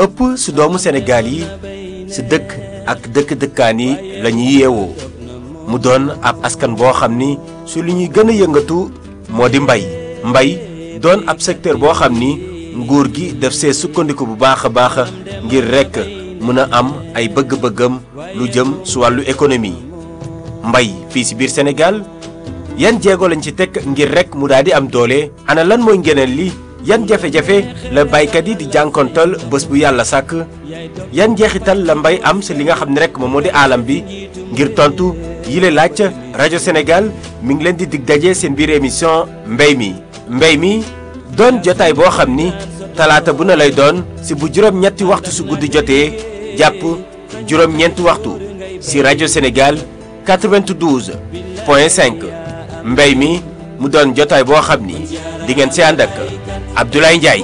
ëpp si doomu Sénégal yi si dëkk ak dëkk-dëkkaan yi la ñuy yeewoo mu doon ab askan boo xam ni su li ñuy gën a yëngatu moo di mbay mbay doon ab secteur boo xam ni nguur gi def see sukkandiku bu baax a baax ngir rekk mën a am ay bëgg-bëggam lu jëm su wàllu économie mbay fii si biir Sénégal yan jéego lañ ci teg ngir rekk mu daal di am doole ana lan mooy ngeneen li yan jafe-jafe la baykat yi di jànkontal bés bu yàlla sàkk yan njeexital la mbay am si li nga xam ne rekk moom moo di aalam bi ngir tontu yile laaj rajo Sénégal mi ngi leen di dig daje seen biir émission mbay mi mbay mi doon jotaay boo xam ni talaata bu na lay doon si bu juróom-ñetti waxtu su guddi jotee jàpp juróom-ñeenti waxtu si rajo Sénégal 92 point 5 mbay mi mu doon jotaay boo xam ni di ngeen si ànd ak Abdoulaye Ndiaye.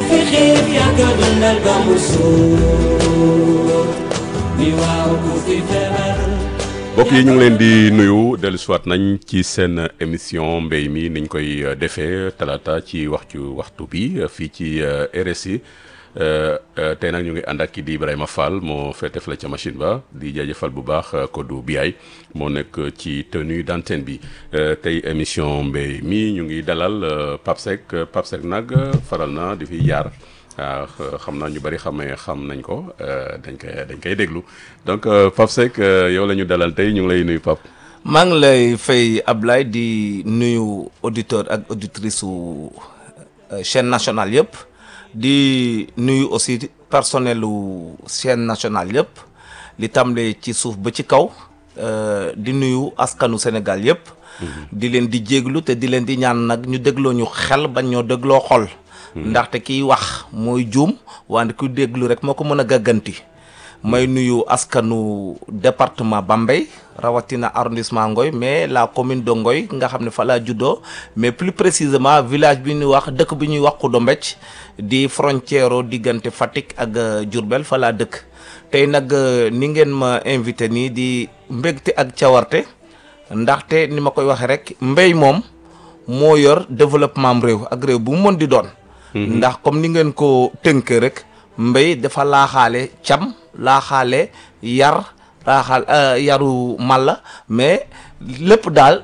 mbokk yi ñu ngi leen di nuyu dellu siwaat nañ ci seen émission mbéy mi niñ koy defee talaata ci waxtu waxtu bi fii ci RSI tey nag ñu ngi ànd ak kii di Ibrahima Fall moo féete fële ca machine ba di jaajëfal bu baax Kodou Biaye moo nekk ci tenue d'antenne bi tey émission mbéy mi ñu ngi dalal Pape Seck Pape Seck nag faral na di fi jaar. waaw xam naa ñu bari xamee xam nañ ko dañ koy dañ koy déglu donc Pape Seck yow la ñu dalal tey ñu ngi lay nuyu Pape. maa ngi lay fay Ablaye di nuyu auditeur ak auditrice su chaîne nationale yëpp di nuyu aussi personnel lu chaîne nationale yëpp li tàmbalee ci suuf ba ci kaw di nuyu askanu Sénégal yëpp. di leen di jéglu te di leen di ñaan nag ñu dégloo ñu xel bañ ñoo dégloo xol. ndaxte kiy wax mooy juum wante ku déglu rek moo ko mën a gàgganti may nuyu askanu département Bambey rawatina arrondissement Ngoy mais la commune de Ngoy nga xam ne fa laa juddoo mais plus précisément village bi ñuy wax dëkk bi ñuy wax Kudo Mbecc di frontière diggante Fatick ak Diourbel fa laa dëkk tey nag ni ngeen ma invité nii di mbégte ak cawarte ndaxte ni ma koy waxee rek mbéy moom moo yor développement am réew ak réew bu mu mën di doon ndax comme ni ngeen ko tënkee rek mbéy dafa laaxaale cam laaxaale yar laaxaal yaru mala mais lépp daal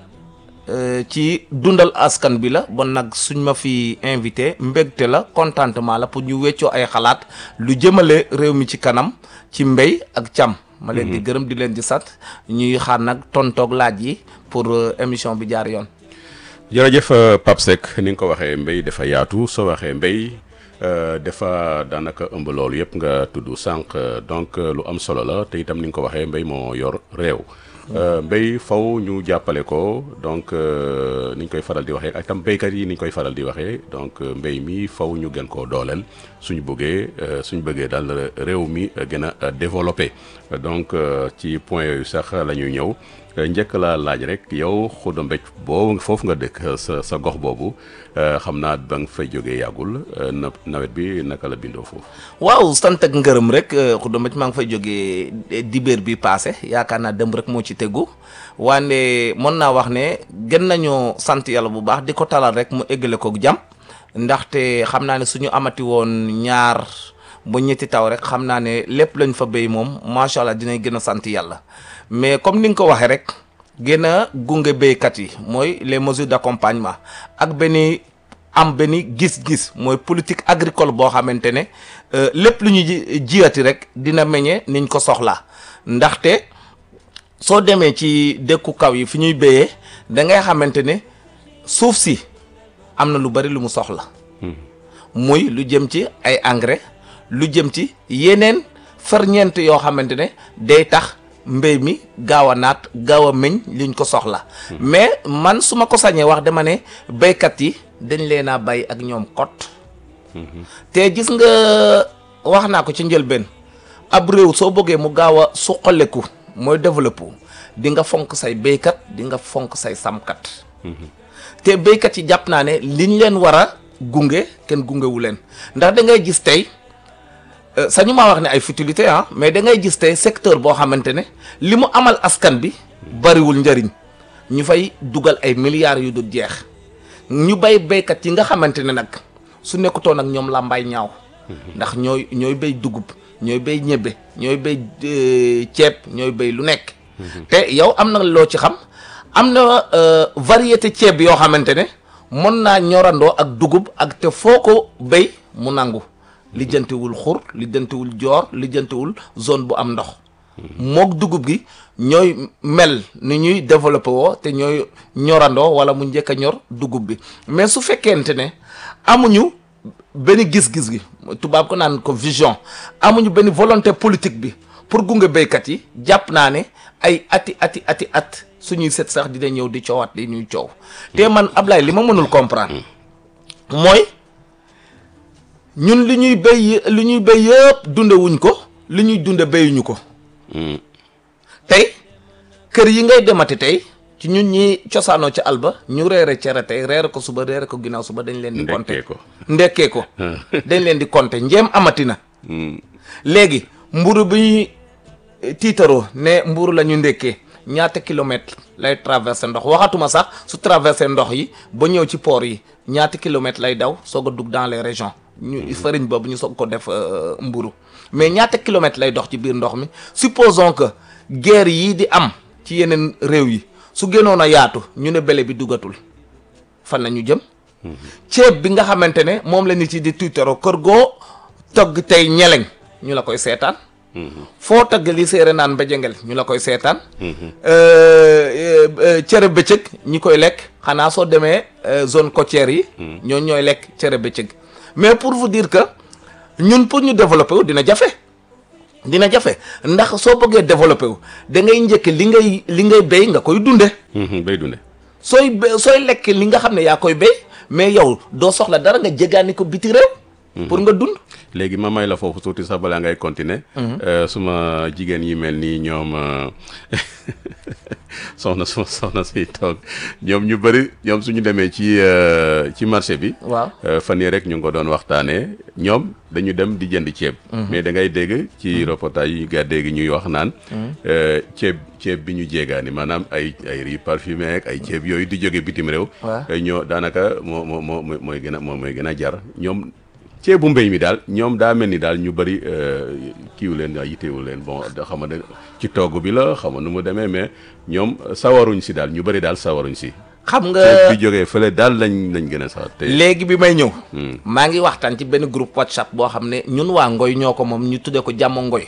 ci dundal askan bi la bon nag suñ ma fi invité mbégte la contentement la pour ñu weccoo ay xalaat lu jëmale réew mi ci kanam ci mbéy ak cam ma leen di gërëm di leen di sant ñuy xaar nag tontoog laaj yi pour émission bi jaar yoon jërëjëf Pape Seck ni nga ko waxee mbéy dafa yaatu soo waxee mbéy dafa daanaka ëmb loolu yëpp nga tudd sànq donc lu am solo la te itam ni nga ko waxee mbéy moo yor réew. mbéy faw ñu jàppale ko donc ni ñu koy faral di waxee ak itam béykat yi ni ñu koy faral di waxee donc mbéy mi faw ñu gën koo dooleel suñu bëggee suñu bëggee daal réew mi gën a développé donc ci point yooyu sax la ñuy ñëw. njëkk laa laaj rek yow Xudo Mbecc boobu foofu nga dëkk sa sa gox boobu xam naa ba nga fay jógee yàggul na nawet bi naka la bindoo foofu. waaw sant ak ngërëm rek Xudo Mbecc maa ngi fay jógee dibéer bi passé yaakaar naa dem rek moo ci tegu waane mën naa wax ne gën nañoo sant yàlla bu baax di ko talal rek mu eggale ko jàmm ndaxte xam naa ne suñu amati woon ñaar ba ñetti taw rek xam naa ne lépp lañ fa béy moom macha allah dinañ gën a sant yàlla. mais comme ni nga ko waxee rek gën a gunge béykat yi mooy les mesures d'accompagnement ak benn am benn gis-gis mooy politique agricole boo xamante ne lépp lu ñu jiyati rek dina meññe niñ ko soxlaa ndaxte soo demee ci dëkku kaw yi fi ñuy béyee da ngay xamante ne suuf si am na lu bari lu mu soxla muy lu jëm ci ay engrais lu jëm ci yeneen ferñeent yoo xamante ne day tax mbéy mi gaaw a naat gaaw a meñ liñ ko soxla mais man su ma ko sañee wax dama ne béykat yi dañ leen a bay ak ñoom kot te gis nga wax naa ko ci njëlbeen ab réew soo bëggee mu gaaw a suqaleku mooy développé di nga fonk say béykat di nga fonk say samkat te béykat yi jàpp naa ne liñ leen war a gunge kenn gungewu leen ndax da ngay gis tey sañu maa wax ne ay futilité ah mais da ngay gis tey secteur boo xamante ne li mu amal askan bi bariwul njëriñ ñu fay dugal ay milliards yu du jeex ñu bay béykat yi nga xamante ne nag su nekkutoon ak ñoom làmbaay ñaaw ndax ñooy ñooy béy dugub ñooy béy ñebbe ñooy béy euh, ceeb ñooy béy lu nekk te yow am na loo ci xam am na euh, variété ceeb yoo xamante ne mën naa ñorandoo ak dugub ak te foo ko béy mu nangu lijjantiwul xur lijjantiwul joor lijjantiwul zone bu am ndox mook dugub gi ñooy mel ni ñuy développé woo te ñooy ñorandoo wala mu njëkk a ñor dugub bi mais su fekkente ne amuñu benn gis-gis gi tubaab ko naan ko vision amuñu benn volonté politique bi pour gunge béykat yi jàpp naa ne ay ati ati ati at suñuy set sax dina ñëw di coowaat di ñuy coow te man Ablaye li ma mënul comprendre mooy ñun li ñuy béy li ñuy béy yëpp dunde wuñ ko li ñuy dunde béyuñu ko tey kër yi ngay demati tey ci ñun ñi cosaanoo ci alba ñu reere cere tey reere ko suba reere ko ginnaaw suba dañ leen di ndekkee compter ko ndekkee ko dañ leen di compter njéem amati na léegi mburu bi ñuy eh, tiitaroo ne mburu la ñu ndekkee ñaata kilomètre lay traversé ndox waxatuma sax su traversé ndox yi ba ñëw ci port yi ñaata kilomètre lay daw soog a dugg dans les régions ñu farine boobu ñu soog ko def euh, mburu mais ñaata kilomètre lay dox ci biir ndox mi supposons que guerre yii di am ci yeneen réew yi su gënoon a yaatu ñu ne bele bi dugatul fan la ñu jëm ceeb bi nga xamante ne moom la nit yi di tuitero kër goo togg tey ñeleñ ñu la koy seetaan foo togg li séeré naan mbéjengel ñu la koy seetaan Euh, euh, cere bëccëg ñi koy lekk xanaa soo demee euh, zone côtière yi ñoo ñooy lekk cere bëccëg mais pour vous dire que ñun pour ñu développer wu dina jafe dina jafe ndax soo bëggee développer wu da ngay njëkk li ngay li ngay béy nga koy dunde bay dunde sooy bé- sooy lekk li nga xam ne yaa koy béy mais yow doo soxla dara nga jéggaani ko biti réew pour nga dund léegi ma may la foofu tuuti sax balaa ngay continuer Euh, suma jigéen yi mel nii ñoom euh, soxna suma soxna si toog ñoom ñu bëri ñoom suñu demee ci euh, ci marché bi waaw Euh, fan yii rek ñu ngi ko doon waxtaanee ñoom dañu dem di jënd ceeb. mais da ngay dégg ci reportage yi nga dégg ñuy wax naan. euh, ceeb ceeb bi ñu jéegaani maanaam ay ay riz parfumé ak ay ceeb yooyu di jóge bitim réew. waaw. euh, ñoo daanaka moo moo moo moo- mooy gën a moo mooy gën a jar ñoom. ceebu mbéy mi daal ñoom daa mel ni daal ñu bëri kiiwu leen yiteewu leen bon da xam nga ci togg bi la xam nga nu mu demee mais ñoom sawaruñ si daal ñu bëri daal sawaruñ si. xam nga ceeb bi jógee fële daal lañ lañ gën a sawar te léegi bi may ñëw maa ngi waxtaan ci benn groupe whatsapp boo xam ne ñun waa ngoy ñoo ko moom ñu tuddee ko jàmm ngoy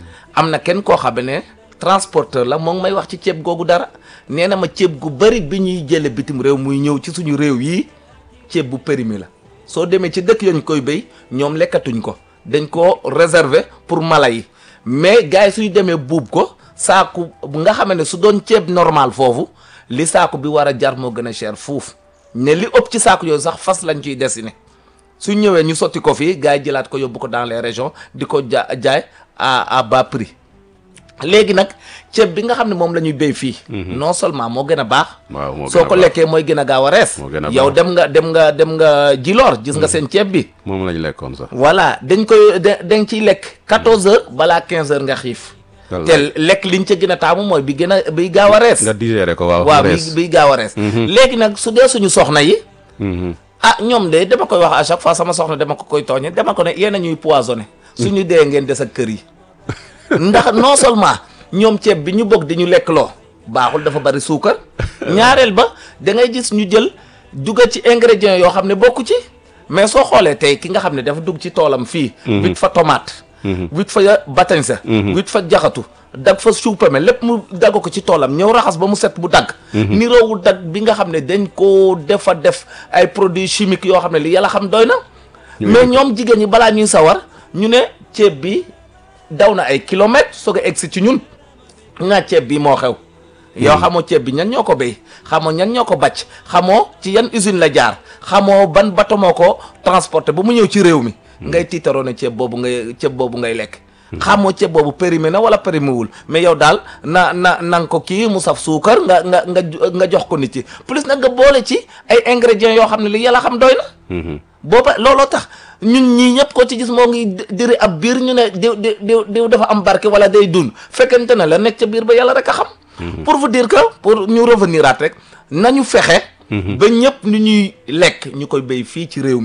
am na kenn koo xam ne transporteur la moom may wax ci ceeb googu dara nee na ma ceeb gu bari bi ñuy jële bitim réew muy ñëw ci suñu réew yi ceeb bu périmé la soo demee ci dëkk yañ koy béy ñoom lekkatuñ ko dañ ko réserver pour mala yi mais gars yi suñu demee buub ko saaku bu nga xam ne su doon ceeb normal foofu li saaku bi war a jar moo gën a cher fuuf ne li ëpp ci saaku yooyu sax fas lañ ciy dessiné su ñëwee ñu sotti ko fii gars yi jëlaat ko yóbbu ko dans les régions di ko ja jaay à à bas prix léegi nag ceeb bi nga xam ne moom la ñuy béy fii. non seulement moo gën a baax. waaw moo gën a soo ko baax. lekkee mooy gën a gaaw a rees. Moo gën a yow baax. dem nga dem nga dem nga jiloor gis nga seen ceeb bi. moom lañ lekkoon sax. voilà dañ koy da dañ ciy lekk 14 heures balaa 15 heures nga xiif. Wallaay. te lekk liñ ca gën a taamu mooy bi gën a biy gaaw a rees. nga digéré ko waaw. waaw rees. bi biy gaaw a rees. léegi nag su dee suñu soxna yi. Mhm. ah ñoom de dama koy wax à chaque fois sama soxna dama ko koy tooñe dama ko ne yéen a ñuy poisonné suñu dee ngeen des ak kër yi ndax non seulement ñoom ceeb bi ñu bëgg di ñu lekk loo baaxul dafa bari suukar ñaareel ba da ngay gis ñu jël dugal ci ingrédients yoo xam ne bokku ci mais soo xoolee tey ki nga xam ne dafa dugg ci toolam fii wit fa tomate wit fa batañsa wit fa jaxatu dag fa suupame lépp mu dagg ko ci toolam ñëw raxas ba mu set bu dagg niroowul dagg bi nga xam ne dañ koo defa def ay produits chimiques yoo xam ne li yàlla xam doy na mais ñoom jigéen ñi balaa ñuy sawar ñu ne ceeb bi daw na ay kilomètres soog a egsi ci ñun nga ceeb bi moo xew yow xamoo ceeb bi ñan ñoo ko béy xamoo ñan ñoo ko bàcc xamoo ci yan usine la jaar xamoo ban bato moo ko transporté ba mu ñëw ci réew mi ngay tiitaroo ne ceeb boobu ngay ceeb boobu ngay lekk xamoo ceeb boobu périmé na wala périmé wul mais yow daal na na na nga ko kii mu saf suukar nga nga nga nga jox ko nit yi plus nag nga boole ci ay ingrédients yoo xam ne li yàlla xam doy na Mhm. booba looloo tax ñun ñii ñëpp ko ci gis moo ngi di- diri ab biir ñu ne diw diw diw diw dafa am barke wala day dund fekkente ne la nekk ca biir ba yàlla rek a xam pour vous dire que pour ñu revenir aat rek nañu fexe ba ñëpp ni ñuy lekk ñu koy béy fii ci réew mi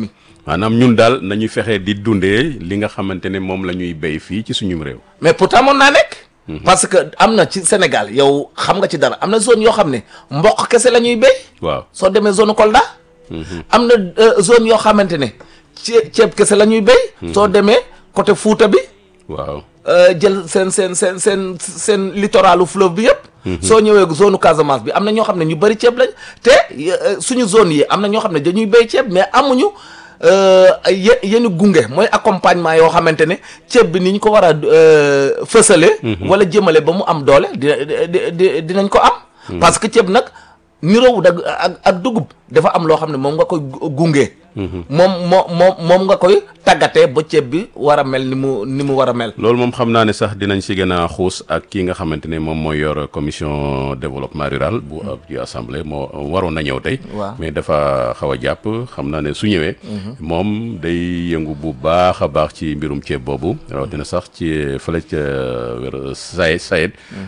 maanaam ñun daal nañuy fexe di dundee li nga xamante ne moom la ñuy béy fii ci suñum réew. mais pourtant mën naa nekk. parce que am na ci Sénégal yow xam nga ci dara am na zone yoo xam ne mboq kese la ñuy béy. waaw soo demee zone Kolda. am na euh, zone yoo xamante ne cee ceeb kese la ñuy béy. soo demee côté Fuuta bi. waaw euh, jël seen seen seen seen seen littoralu fleuve bi yëpp. soo ñëwee zone Casamance bi am na ñoo xam ne ñu bëri ceeb lañ te euh, suñu zone yi am na ñoo xam ne dañuy béy ceeb mais amuñu euh, ye yenn gunge mooy accompagnement yoo xamante ne ceeb bi ni ñu ko war a euh, fësale. wala jëmale ba mu am doole di di di dinañ ko am. parce que ceeb nag niroowul ak ak ak dugub dafa am loo xam ne moom nga koy gu- gunge. moom moo moom moom nga koy tàggatee ba ceeb bi war a mel ni mu ni mu war a mel. loolu moom xam naa ne sax dinañ si gën a xuus ak kii nga xamante ne moom mooy yor commission développement rural bu ab ci assemblée moo waroon na ñëw tey. waaw. mais dafa xaw a jàpp xam naa ne su ñëwee. moom day yëngu bu baax a baax ci mbirum ceeb boobu. rawatina sax ci fële ca wér Sayed Sayed.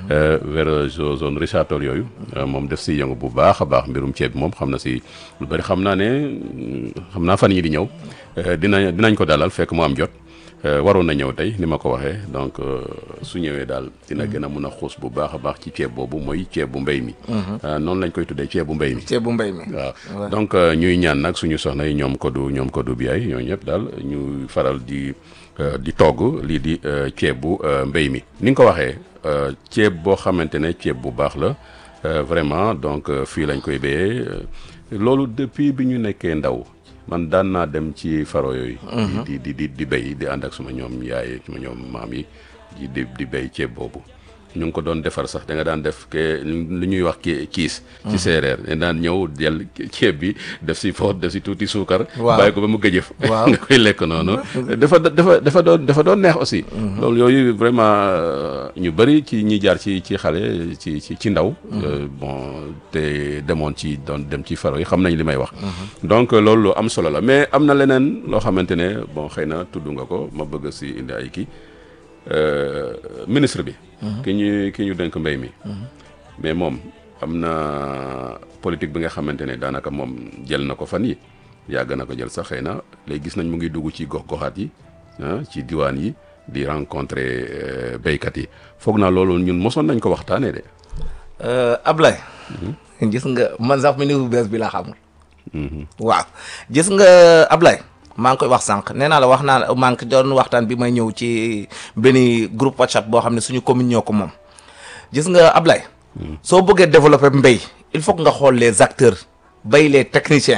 wér zone Richard Toll yooyu. moom def si yëngu bu baax a baax mbirum ceeb moom xam na si lu bëri xam naa ne xam naa fan yi di ñëw dina dinañ ko dalal fekk mu am jot. Euh, waroon na ñëw tey ni ma ko waxee donc euh, su ñëwee daal dina gën a mun a xuus bu baax a baax ci ceeb boobu mooy ceeb bu mbéy mi. Euh, noonu lañ koy tuddee ceeb bu mbéy mi. ceeb bu mbéy mi. waaw donc euh, ñuy ñaan nag suñu soxna yi ñoom Kodou ñoom Kodou Biaye ñoo ñëpp daal ñu faral di euh, di togg lii di euh, ceeb bu euh, mbéy mi. ni nga ko waxee euh, ceeb boo xamante ne ceeb bu baax la euh, vraiment donc euh, fii lañ koy béyee euh, loolu depuis bi ñu nekkee ndaw man daan naa dem ci faro yooyu. di di di di béy di ànd ak suma ñoom yaay suma ñoom maam yi di di di béy ceeb boobu. ñu ngi ko doon defar sax da nga daan def ke lu ñuy wax ki kiis ci séeréer da daan ñëw jël ceeb bi def si foot def si tuuti suukar Waaw. bàyyi ko ba mu gëjëf Waaw. nga koy lekk noonu dafa dafa dafa doon dafa doon neex aussi loolu yooyu vraiment euh, ñu bëri ci ñi jaar ci ci xale ci ci ci ndaw euh, bon te demoon ci doon dem ci faro yi xam nañ li may wax donc euh, loolu lu am solo la mais am na leneen loo xamante ne bon xëy na tudd nga ko ma bëgg si indi ay kii euh, ministre bi ki ñu ki ñu dénk mbéy mi mais moom am na politique bi nga xamante ne daanaka moom jël na ko fan yi yàgg na ko jël sax xëy na léegi gis nañ mu ngi dugg ci gox-goxaat yi ah ci diwaan yi di rencontrer euh, béykat yi foog naa loolu ñun mosoon nañ ko waxtaanee de. Euh, Ablaye. gis nga man sax ministre bu bees bi laa xamul. waaw gis nga Ablaye maa ngi koy wax sànq nee naa la wax naa maa ngi doon waxtaan bi may ñëw ci benn groupe WhatsApp boo xam ne suñu commune ñoo ko moom gis nga Ablaye. soo bëggee développer mbéy il faut que nga xool les acteurs bay les techniciens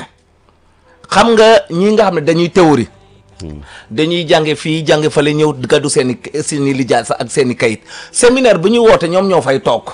xam nga ñi nga xam ne dañuy théorie. dañuy jànge fii jànge fale ñëw gàddu seen i seen i lijaasa ak seen i kayit séminaire bu ñuy woote ñoom ñoo fay toog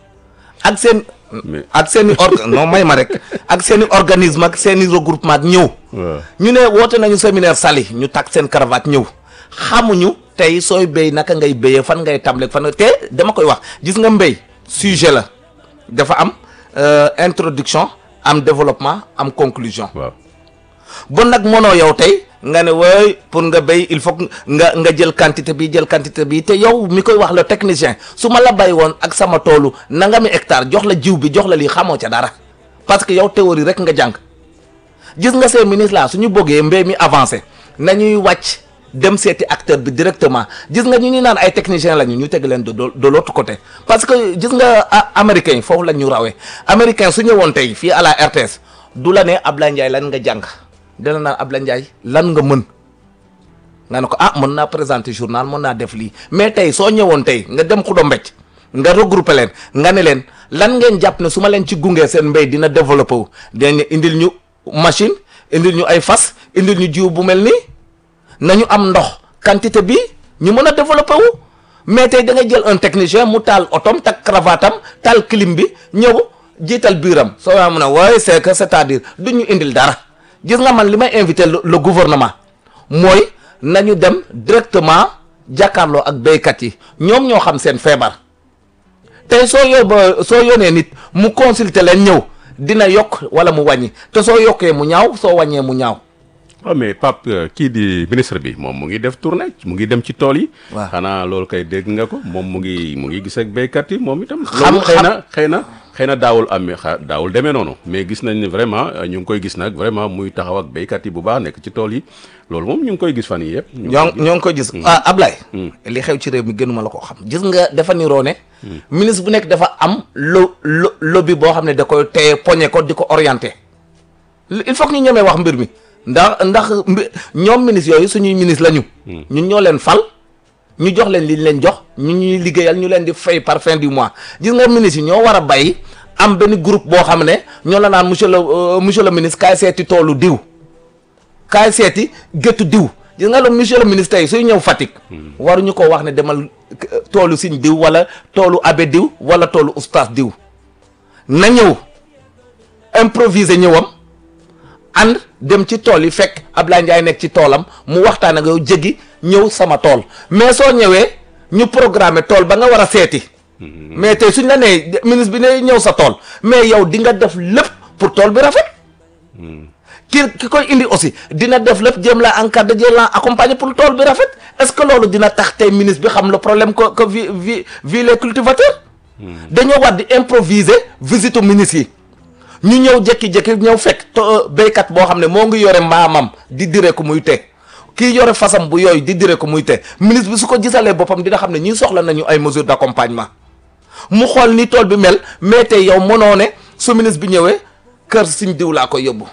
ak seen. Mais- ak seen i orga non may ma rek ak seen i organisme ak seen i regroupement ak ñëw. waaw ñu ne woote nañu séminaire sali ñu takk seen cravate ñëw xamuñu tey sooy béy naka ngay béyee fan ngay tàmbalee fan nga te dama koy wax gis nga mbéy sujet la dafa am euh, introduction am développement am conclusion. waaw bon nag mënoo yow tey nga ne wooy pour nga béy il faut que nga nga jël quantité bi jël quantité bi te yow mi koy wax le technicien su ma la bay woon ak sama toolu nangami hectare jox la jiw bi jox la lii xamoo ca dara parce que yow théorie rek nga jàng gis nga ces ministres là suñu bëggee mbéy mi avancé nañuy wàcc dem seeti acteur bi directement gis nga ñu ñu naan ay techniciens lañu ñu teg leen de de l'autre côté parce que gis nga ah, américains yi foofu la ñu rawee américain su ñëwoon tey fii à la RTS du la ne Ablaye Ndiaye lan nga jàng dina naan Ablaye Ndiaye lan nga mën nga ne ko ah mën naa présenter journal mën naa def lii mais tey soo ñëwoon tey nga dem xudo mbécc nga regrouper leen nga ne leen lan ngeen jàpp ne su ma leen ci gungee seen mbéy dina développé wu dinañ indil ñu machine indil ñu ay fas indil ñu jiw bu mel nii nañu am ndox quantité bi ñu mën a développé wu mais tey da ngay jël un technicien mu taal otom tak cravatam taal clim bi ñëw jiital biiram soo yaa mun a waaye c'est que c'est-à-dire du ñu indil dara gis nga man li may invité le le gouvernement mooy nañu dem directement jàkkaarloo ak béykat yi ñoom ñoo xam seen feebar tey soo yóbba soo yónnee nit mu consulter leen ñëw dina yokk wala mu wàññi te soo yokkee mu ñaaw soo wàññee mu ñaaw waaw mais Pape euh, kii di ministre bi moom mu ngi def tournée mu ngi dem ci tool yi. Waaw. xanaa loolu kay dégg nga ko moom mu ngi mu ngi gis ak béykat yi moom itam. Xam- loolu xëy na xëy na xëy na daawul am xa daawul demee noonu mais gis nañ ne vraiment euh, ñu ngi koy gis nag vraiment muy taxaw ak béykat yi bu baax nekk ci tool yi loolu moom ñu ngi koy gis fan yii yëpp. ñu ngi ñoo koy gis. ñoo ngi koy gis ah Ablaye li xew ci réew mi gënuma la ko xam gis nga dafa niroo ne ministre bu nekk dafa am lo lo lobby boo xam ne da koy téye poñe ko di ko orienté il faut que ñu ñemee wax mbir mi ndax ndax mbi ñoom ministre yooyu suñuy ministre la ñu ñun ñoo leen fal ñu jox leen li ñu leen jox ñu ñuy liggéeyal ñu leen di fay par fin du mois gis nga ministre yi ñoo war a bay am benn groupe boo xam ne ñoo la naan monsieur le euh, monsieur le ministre kaay seeti toolu diw kaay seeti géttu diw gis nga le monsieur le ministre tey suy ñëw Fatick waruñu ko wax ne demal euh, toolu siñ diw wala toolu abbé diw wala toolu oustaz diw na ñëw improviser ñëwam ànd dem ci tool yi fekk Ablaye Ndiaye nekk ci toolam mu waxtaan ak yow jéggi ñëw sama tool mais soo ñëwee ñu programmer tool ba nga war a seeti mais tey suñ la nee ministre bi ne ñëw sa tool mais yow di nga def lépp pour tool bi rafet ki ki koy indi aussi dina def lépp jéem la encadrer jéem la accompagner pour tool bi rafet est-ce que loolu dina tax tey ministre bi xam le problème que que vi vi vi les cultivateurs dañoo war di improviser visite u ministre yi ñu ñëw jékki-jékki ñëw fekk to béykat boo xam ne moo ngi yore mbaamam di dire ko muy te kii yore fasam bu yooyu di dire ko muy te ministre bi su ko gisalee boppam dina xam ne ñii soxla nañu ay mesures d'accompagnement mu xool ni tool bi mel mais tey yow mënoo ne su ministre bi ñëwee kër siñ diw laa ko yóbbu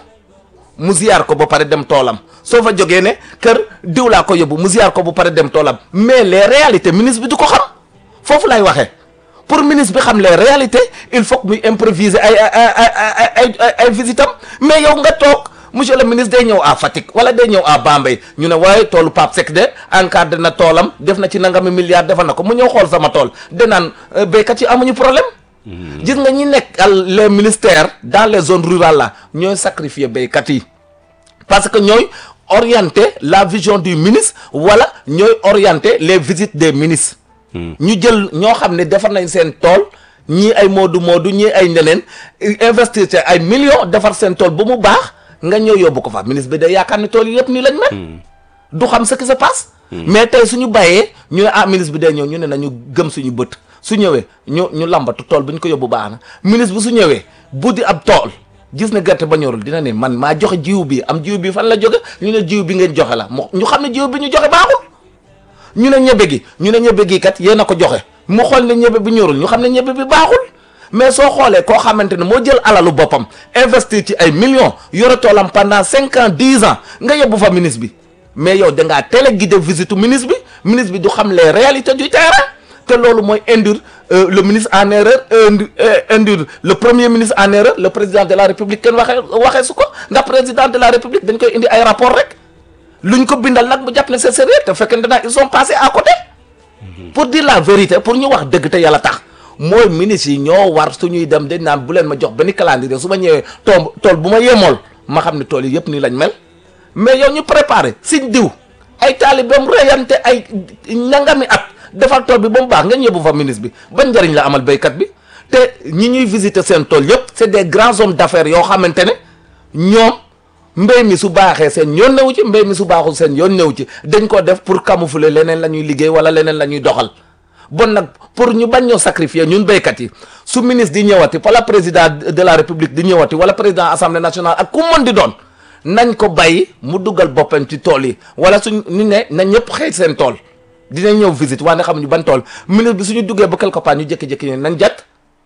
mu ziyaar ko ba pare dem toolam soo fa jógee ne kër diw laa ko yóbbu mu ziyaar ko ba pare dem toolam mais les réalités ministre bi du ko xam foofu lay waxee pour ministre bi xam les réalités il faut que muy improviser ay ay ay ay ay ay ay visitam mais yow nga toog monsieur le ministre day ñëw à Fatick wala day ñëw à Bambey ñu ne waaye toolu Pape Seck de encadré na toolam def na ci nangami milliards defal na ko mu ñëw xool sama tool de naan euh, béykat yi amuñu problème. gis nga ñi nekk les ministères dans les zones rurales là ñooy sacrifier béykat yi parce que ñooy orienter la vision du ministre wala ñooy orienter les visites des ministres. ñu jël ñoo xam ne defar nañ seen tool ñii ay moodu moodu ñii ay ñeneen investir ci ay millions defar seen tool ba mu baax nga ñëw yóbbu ko fa ministre bi day yaakaar ne tool yi yëpp nii lañ mel. du xam ce qui se passe. mais tey suñu bàyyee ñu ne ah ministre bi day ñëw ñu ne nañu gëm suñu bët su ñëwee ñu ñu lambatu tool bi ñu ko yóbbu baax na ministre bi su ñëwee bu di ab tool gis na gerte ba ñorul dina ne man maa joxe jiw bi am jiw bi fan la jóge ñu ne jiw bi ngeen joxe la mo ñu xam ne jiw bi ñu joxe baaxul. ñu ne ñebe gi ñu ne ñebe gi kat yéen a ko joxe mu xool ne ñebe bi ñorul ñu xam ne ñebe bi baaxul mais soo xoolee koo xamante ne moo jël alalu boppam investir ci ay millions yore toolam pendant cinq ans dix ans nga yóbbu fa ministre bi mais yow da ngaa télé guidé visite ministre bi ministre bi du xam les réalités du terrain te loolu mooy induire le ministre en erreur induire le premier ministre en erreur le président de la république kenn waxee waxee su ko ndax président de la république dañ koy indi ay rapport rek luñ ko bindal nag bu jàpp ne c'est sérieux te fekkente nag ils sont passés à côté pour dire la vérité pour ñu wax dëgg te yàlla tax mooy ministre yi ñoo war suñuy dem dañ naan bu leen ma jox benn calendrier su ma ñëwee tool tool bu ma yemool ma xam ne tool yi yëpp nii lañ mel mais yow ñu préparé siñ diw ay taalibeem reyante ay ñangami at defal tool bi ba mu baax nga yóbbu fa ministre bi ban njëriñ la amal béykat bi te ñi ñuy visiter seen tool yëpp c'est des grands hommes d'affaires yoo xamante ne ñoom mbéy mi su baaxee seen yoon newu ci mbéy mi su baaxul seen yoon newu ci dañ ko def pour camoufler leneen la ñuy liggéey wala leneen la ñuy doxal bon nag pour ñu bañ ñoo sacrifier ñun béykat yi su ministre di ñëwati wala président de la république di ñëwati wala président assemblée nationale ak ku mën di doon nañ ko bàyyi mu dugal boppam ci tool yi wala suñ ñu ne na ñëpp xëy seen tool dinañ ñëw visite waaye xamuñu ban tool ministre bi suñu duggee ba quelque part ñu jékki-jékki ne nañ jat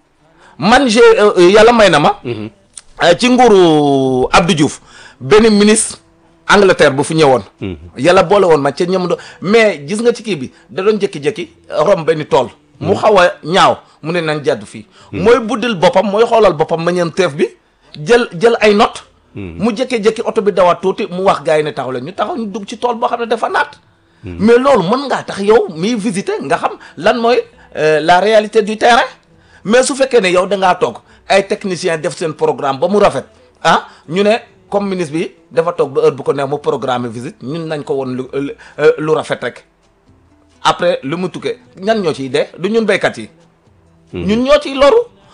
man j'ai yàlla may na ma ci nguuru Abdou Diouf benn ministre Angleterre bu fi ñëwoon yàlla boole woon ma ca ñam do mais gis nga ci kii bi da doon jékki-jékki rom benn tool mu xaw a ñaaw mu ne nañ jàdd fii mooy buddil boppam mooy xoolal boppam ma ñeen teef bi jël jël ay note mu jékki-jékki oto bi dawaat tuuti mu wax gars yi ne taxaw leen ñu taxaw ñu dugg ci tool boo xam ne dafa naat mais loolu mën ngaa tax yow miy visiter nga xam lan mooy la réalité du terrain mais su fekkee ne yow da ngaa toog ay techniciens def seen programme ba mu rafet ah ñu ne comme ministre bi dafa toog ba heure bu ko neex mu programme visite ñun nañ ko woon lu lu rafet rek après lu mu tukkee ñan ñoo ciy dee du ñun béykat yi. ñun ñoo ciy loru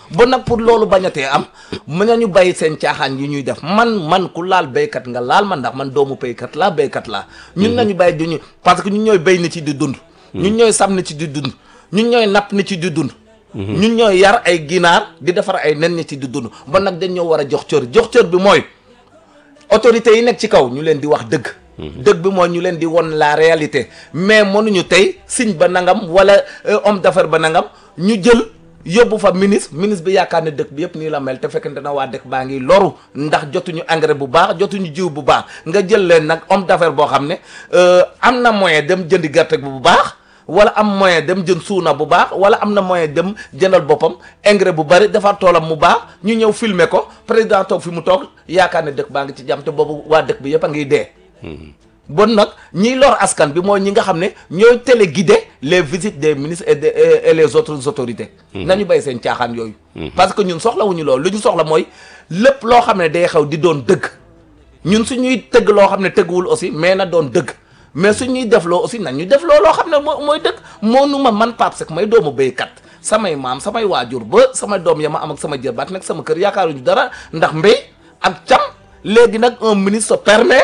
ba nag pour loolu bañatee am mën nañu bàyyi seen caaxaan yi ñuy def man man ku laal béykat nga laal man ndax man doomu béykat laa béykat laa ñun nañu bàyyi du ñu parce que ñun ñooy béy ni ci di dund ñun ñooy sam ni ci di dund ñun ñooy napp ni ci di dund ñun ñooy yar ay ginaar di defar ay nen ni ci di dund ba nag dañ ñoo war a jox cër jox cër bi mooy autorités yi nekk ci kaw ñu leen di wax dëgg dëgg bi mooy ñu leen di won la réalité mais mënuñu tey signe ba nangam wala homme d'affaires ba nangam ñu jël yóbbu fa ministre ministre bi yaakaar ne dëkk bi yëpp nii la mel te fekkente na waa dëkk baa ngi loru ndax jotuñu engrais bu baax jotuñu jiw bu baax nga jël leen nag homme d'affaires boo xam ne am na moyen dem jëndi gerte bu baax wala am moyen dem jënd suuna bu baax wala am na moyen dem jëndal boppam engrais bu bari defar toolam mu baax ñu ñëw filmer ko président toog fi mu toog yaakaar ne dëkk baa ngi ci jàmm te boobu waa dëkk bi yëpp a ngiy dee. bon nag ñiy lor askan bi mooy ñi nga xam ne ñooy téléguider les visites des ministres et des et les autres autorités. nañu bay seen caaxaan yooyu. parce que ñun soxlawuñu loolu lu ñu soxla mooy lépp loo xam ne day xew di doon dëgg ñun suñuy tëgg loo xam ne tëgguwul aussi mais na doon dëgg. mais su ñuy defloo aussi nañ ñu defloo loo xam ne moo mooy dëkk moonu ma man Pape Seck may doomu béykat samay maam samay waajur ba sama doom ya ma am ak sama jërbaat nag sama kër yaakaaruñu dara ndax mbéy ak cam léegi nag un ministre permet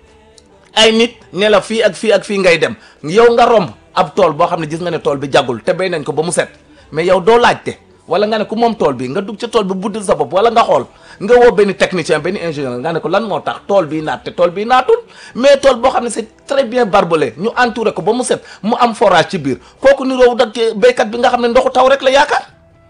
ay nit ne la fii ak fii ak fii ngay dem yow nga romb ab tool boo xam ne gis nga ne tool bi jagul te béy nañ ko ba mu set mais yow doo laajte wala nga ne ku moom tool bi nga dugg ca tool bi buddil sa bopp wala nga xool nga woo benn technicien benn ingénieur nga ne ko lan moo tax tool bii naat te tool bii naatul mais tool boo xam ne c'est très bien barbelé ñu entouré ko ba mu set mu am forage ci biir kooku ni roowu dak béykat bi nga xam ne ndoxu taw rek la yaakaar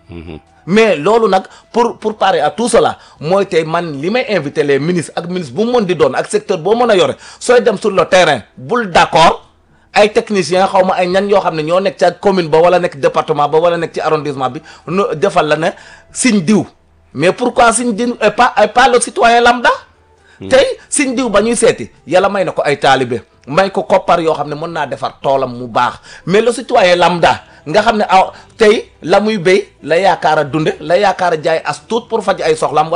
mais loolu nag pour pour parer à tout cela mooy tey man li may invité les ministres ak ministre bu mu mën di doon ak secteur boo mën a yore sooy dem sur le terrain bul d'accord ay techniciens xaw ma ay ñan yoo xam ne ñoo nekk ca commune ba wala nekk département ba wala nekk ci arrondissement bi nu defal la ne signe diw mais pourquoi signe diw et pas et pas le citoyen lambda tey signe diw ba ñuy seeti yàlla may na ko ay taalibe may ko koppar yoo xam ne mën naa defar toolam mu baax mais le citoyen lambda nga xam ne aw tey la muy béy la yaakaar a dunde la yaakaar a jaay as tuut pour faj ay soxlam